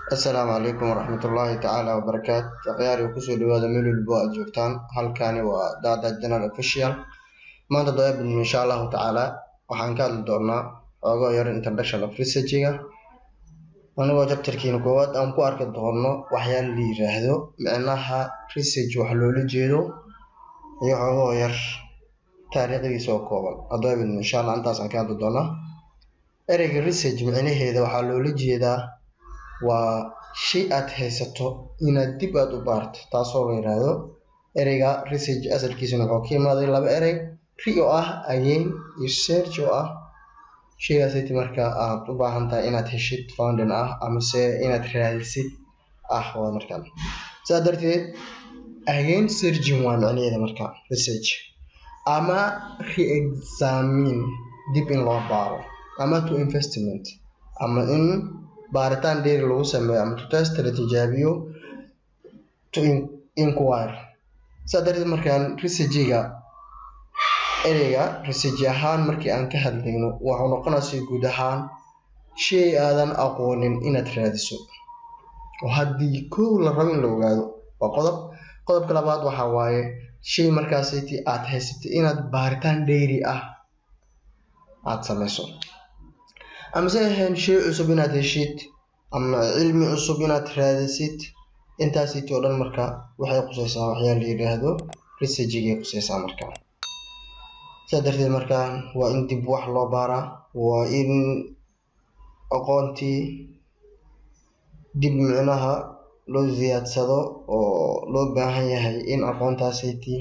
Assalaamu calaykum waraxmatullaahi tacaala wabarakaatu akhyaari kusoo dhawaada meel walbo aad joogtaan halkani waa Dada General Official maanta doobin insha allahu tacaala waxaan ka hadli doonaa xoogo yar introduction of researchiga anigoo chapterkiina koowaad aan ku arki doono waxyaala la yiraahdo micnaha research wax loola jeedo iyo xoogo yar taariikhdiisa oo kooban adoobin insha allah intaas aan ka hadli doonaa ereyga research micnaheeda waxaa loola jeedaa waa shay aad haysato inaad dib aad u baarto taasoo la yiraahdo ereyga research asalkiisana wuxuu ka imaaday laba erey re oo ah again iyo search oo ah shaygaasiti marka aad u baahan tahay inaad heshid founding ah amase inaad raadisid ah waa markaan sidaa darteed again searching waa micnaheeda marka research ama re-examine dib in loo baaro ama to investment ama in baaritaan dheeri lagu sameeyo ama to test la tijaabiyo to inquire sidaa darteed markaan researchiga ereyga research ahaan markii aan ka hadlayno wuxuu noqonaysa guud ahaan shay aadan aqoonin inaad raadiso oo haddii kow la rabo in la ogaado waa qodob qodobka labaad waxaa waaye shay markaasiti aad haysatay inaad baaritaan dheeri ah aad sameyso amase ahayn shay cusub inaad heshid ama cilmi cusub inaad raadisid intaasiti oo dhan marka waxay quseysaa waxyaa la yidhaahdo researchigay quseysaa marka sidaa darteed markaan waa in dib wax loo baaraa waa in aqoontii dib micnaha loo ziyaadsado oo loo baahan yahay in aqoontaasiti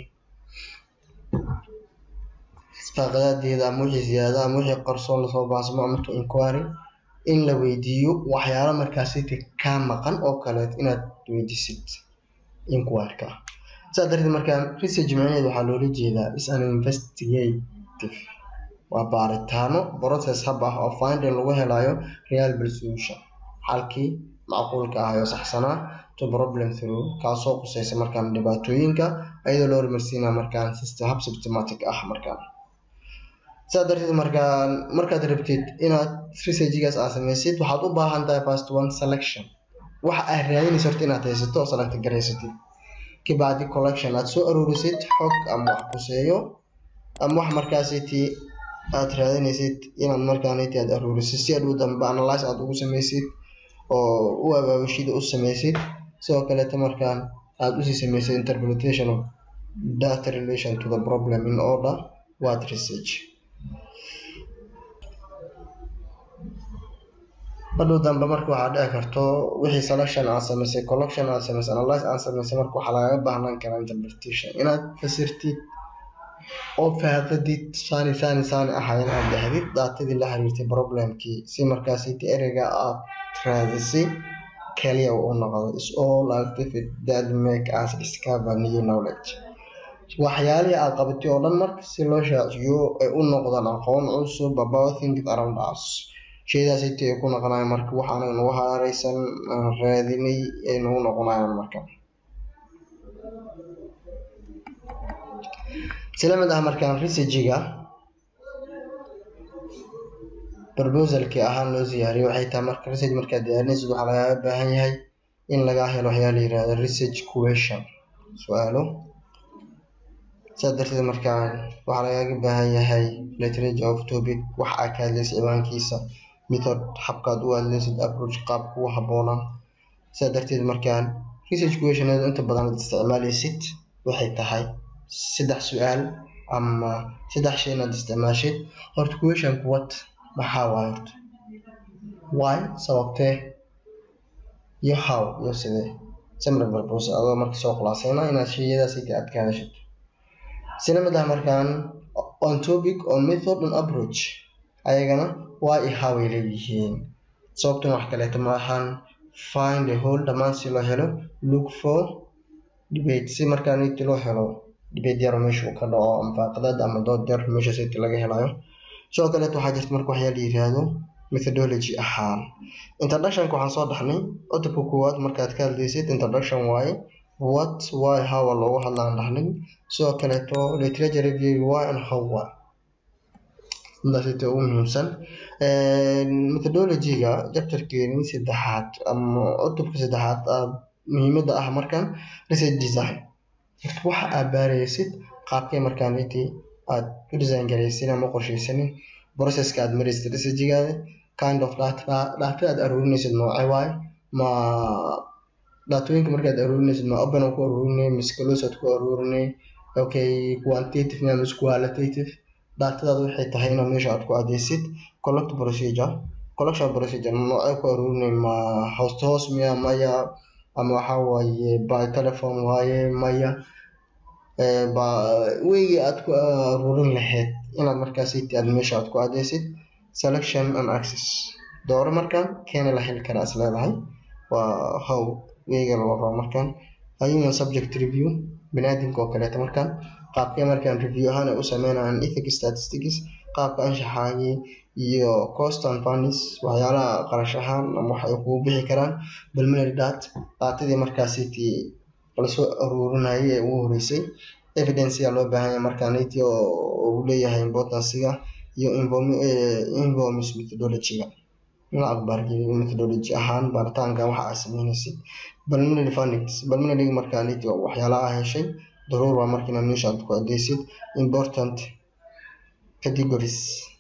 isfaaqadaadeeda ama wixii ziyaada ama wixii qarsoon lasoo baasmo ama to inquiry in la weydiiyo waxyaalo markaasiti kaa maqan oo kaleet inaad weydiisid inquiryka sidaa darteed markaan research micnaheed waxaa loola jeedaa is an investigative waa baaritaano process hab ah oo finding lagu helayo reliable solution xalkii macquulka ah oo saxsanaa to problem through kaasoo quseysa markaan dhibaatooyinka iyadoo loo hormarsiinaya markaan system hab systematic ah markaan sidaa darteed markaan markaad rabtid inaad researchigaas aad sameysid waxaad u baahan tahay first one selection waxa aad raadinaysa horta inaad haysato oo select garaysatid kabacdi collection aad soo aruurisid xog ama wax quseeyo ama wax markaasiti aad raadinaysid inaad markaaniti aad aruurisid si aad u dambe analyze aad ugu sameysid oo u abaabashida u sameysid sidoo kaleeta markaan aad usii sameysid interpretation of data relation to the problem in order what research hadhow dambe marka waxaa dhici karto wixii selection aad sameysay collection aad sameysay analyze aad sameysay marka waxaa lagaga baahnaan karaa interpretation inaad fasirtid oo faaqadid saani saani saani ahayn aad dhahdid daatadii la xiriirtay problemkii si markaasiti ereyga aad raadisay kaliya uu noqdo is all activity that make us discover new knowledge waxyaalihii aad qabatay oo dhan marka si loo shaaciyo ay u noqdaan aqoon cusub about things around us shaydaasiti ay ku noqonayaan marka waxaana nagu haareysan aan raadinay ay nagu noqonayaan marka sila mid ah markaan researchiga proposalkii ahaan loo siyaariyay waxay tahay marka research markaad diyaarinaysid waxaa lagaaga baahan yahay in lagaa helo waxyaa la yirahdo research question su-aalo sidaa darteed markaan waxaa lagaaga baahan yahay literature of topic wax aad ka hadlaysid ciwaankiisa method habkaad u hadlaysid approach qaabka u habboonaa sidaa darteed markaan research questioneed inta badan aad isticmaalaysid waxay tahay saddex su-aal ama saddex shay inaad isticmaashid horta questionka what maxaa waaye horta why sababtee iyo how iyo sidee summary purpose adoo marka soo khulaaseyna inaad shayadaasiti aad ka hadashid sila mid ah markaan on topic on method on approach ayagana why iyo how ay leeyihiin sababtan wax kaleeta ma ahan find a whole dhammaan si loo helo look for debate si markaan inti loo helo debate yar meesha uu ka dhaco ama faaqadad ama dood yar meesha siti laga helayo sidoo kaleeta waxaa jirta marka waxyaa la yiraahdo methodology ahaan introductionka waxaan soo dhaxnay cutubka koowaad markaad ka hadlaysid introduction waaye what why how loogu hadlaan dhaxnay sidoo kaleeto literature review why and how why intaasita ugu muhiimsan methodology-ga chapterkeeni saddexaad ama cutubka saddexaad aad muhiimada ah markaan research design waxa aad baaraysid qaabkay markaan intii aad u design garaysin ama qorshaysanin processka aad maraysid researchigaada kind of data data aad aruurinaysid noocee waaye ma daatooyinka markaad aruurinaysid ma open ku aruurinay mise close aad ku aruurinay okay quantitative ma mise qualitative daatadaada waxay tahay inaad meesha aad ku adeysid collect procedure collection procedure noocee ku aruurinay ma hoos to hoos miya maya ama waxa waaye by telephone waaye maya ba weygii aad ku aruurin lahayd inaad markaas aad meesha aad ku adeysid selection and access dooro markaan keena la heli karaa is leedahay waa how weyga loo rabo markaan human subject review baniaadamka oo kaleeto markaan qaabkee markaan review ahaan ay u sameynayaan ethic statistics qaabka anshaxaagii iyo cost and funds waxyaalaha qarash ahaan ama wax ay kugu bixi karaan preliminary dat daatadii markaasiti lasoo aruurinayay ee ugu horeysay evidence ayaa loo baahan yahay markaaniti oo uu leeyahay importanciga iyo informis methodology-ga la aqbaargeliyo methodology ahaan baaritaanka waxa aad sameynaysid preliminary findings preliminary markaaniti waxyaalaha heshay daruur waa marka inaad meesha aad ku adeysid important categories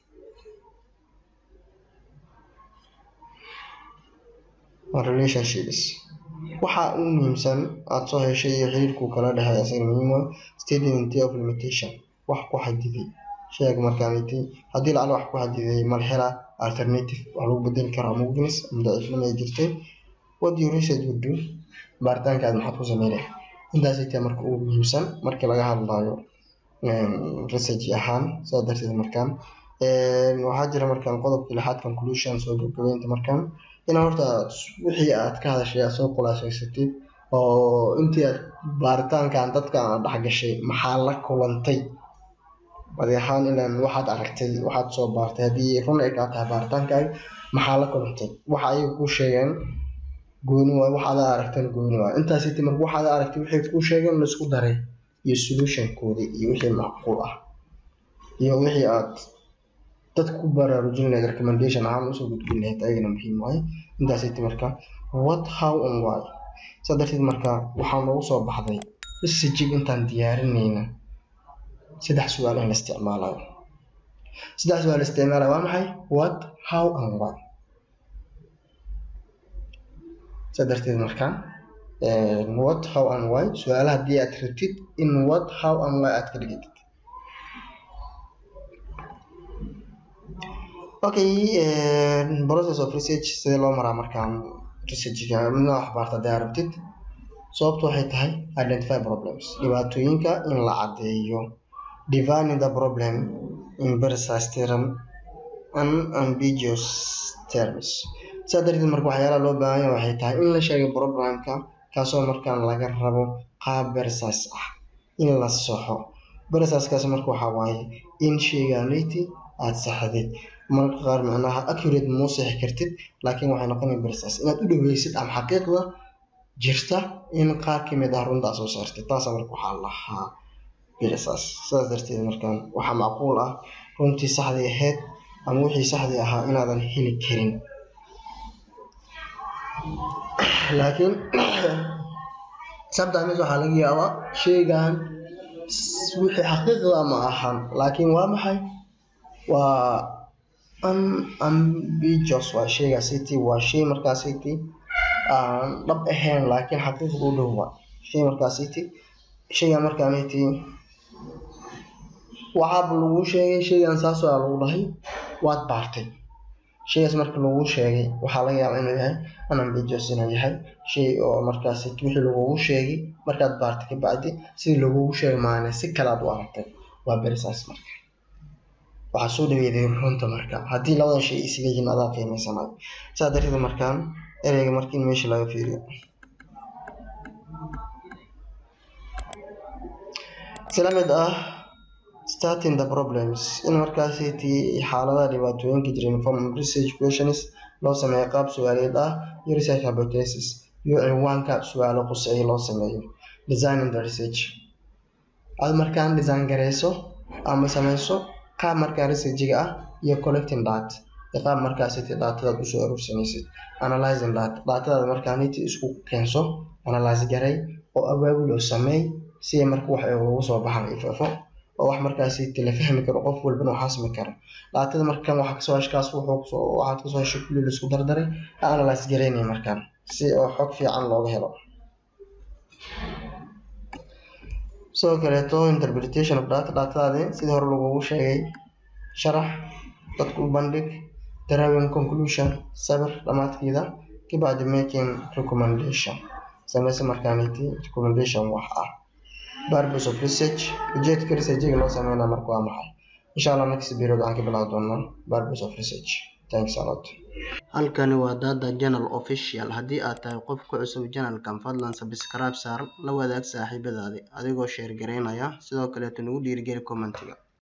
relationships waxa ugu muhiimsan aad soo heshay iyo xiriirku kala dhexeeya isaga muhiim ah statement of limitation wax ku xadiday sheeg markaaniti haddii lacala wax ku xadiday malhela alternative wax lagu bedeli karo ama weakness ama daciifnimo ay jirtay what you research would do baaritaankaad maxaad ku sameynay intaas ay tahay marka ugu muhiimsan markii laga hadlayo research ahaan saa darteed markaan waxaa jira markaan qodobka lixaad conclusion soo gabagabeynta markaan inaa horta wixii aad ka hadashay aad soo khulaasaysatid oo intii aad baaritaankan dadka aad dhex gashay maxaa la kulantay badi ahaan ilaan waxaad aragtay waxaad soo baartay haddii run ay kaa tahay baaritaankaaga maxaa la kulantay waxa ayaga kuu sheegeen gooni waay waxaad aragteen gooni waay intaas iti marka waxaad aragtay waxay kuu sheegeen laisku daray iyo solutionkoodii iyo wixii macquul ah iyo wixii aad dad ku baraarujin lahayd recommendation ahaan usoo gudbin lahayd ayagana muhiim waaye intaas iti marka what how and why saa darteed marka waxaa noogu soo baxday researchig intaan diyaarinayna saddex su-aal in la isticmaalayo saddex su-aal la isticmaalayo waa maxay what how and why saa darteed marka what how and why su-aalaha haddii aad rabtid in what how and why aad ka dhigitid okay process of research sidee loo maraa markaan researchga midna wax baarta haddii aad rabtid sababtu waxay tahay identify problems dhibaatooyinka in la caddeeyo defining the problem in precise term and ambiguous terms saa darteed marka waxyaalaha loo baahan yahay waxay tahay in la sheego problemka kaasoo markaan laga rabo qaab precise ah in la saxo precise-kaas marka waxaa waaye in sheyganiti aad saxdid marka qaar macnaha accurate muu sixi kartid laakiin waxay noqonaya precise inaad u dhaweysid ama xaqiiqda jirta in qaar kamid ah runta aad soo saartid taasa marka waxaa lahaa precise sidaas darteed markaan waxaa macquul ah runtii saxdii ahayd ama wixii saxdii ahaa inaadan heli karin laakiin sometimes waxaa laga yaabaa sheygan wixii xaqiiqda ma ahan laakiin waa maxay waa unambiguous waa sheygaasiti waa shay markaasiti aan dhab ahayn laakiin xaqiiqda u dhow waa shay markaasiti sheygan markaaniti waxaaba lagu sheegay sheygan saasoo a lagu dhahay waad baartay sheygaas marka lagu sheegay waxaa laga yaabaa inuu yahay unambiguous inuu yahay shay oo markaas wixii lagugu sheegay markaad baartay kabacdi sidii lagugu sheegay maana si kale aad u aragtay waa berisaas marka waxaa soo dhaweeday runta marka haddii labada shay isaga yihiin adaa qiimaysanayo saa darteed markaan ereyga marka in meesha laga fiiriyo sila mid ah starting the problems in markaasiti xaaladaha dhibaatooyinka jira inform research questions loo sameeyo qaab su-aaleed ah iyo research hypothesis iyo cinwaanka su-aalo quseeya loo sameeyo designing the research aad markaan design gareyso ama sameyso qaab markaa researchiga ah iyo collecting data iyo qaab markaasiti datadaad usoo aruursanaysid analyzing data datadaada markaaniti isku keenso analyze garay oo abaabul oo sameey si marka wax ay ugu soo baxaan ifafo oo wax markaasiti la fahmi karo qof walbana uu xasmi karo datada markan waxa kasoo heshkaas wuxuu kusoo waxaad kasoo heshay kulli la isku dardaray analyze garaynaya markaan si oo xog fiican looga helo sidoo kaleeto interpretation of data datadaadi sidii hore lagugu sheegay sharax dadku u bandhig drawing conclusion sabir dhamaadkeeda kabacdi making recommendation sameyse markaaniti recommendation wax ah purpose of research ujeedka researchiga loo sameynaa marka waa maxay insha allah next period waxaan ka bilaabi doonaa purpose of research thanks a lot halkani waa dada channel official haddii aad tahay qof ku cusub channelkan fadlan subscribe saar la wadaag saaxiibadaadi adigoo sheer gareynaya sidoo kaleeto nagu dhiirigeli commentiga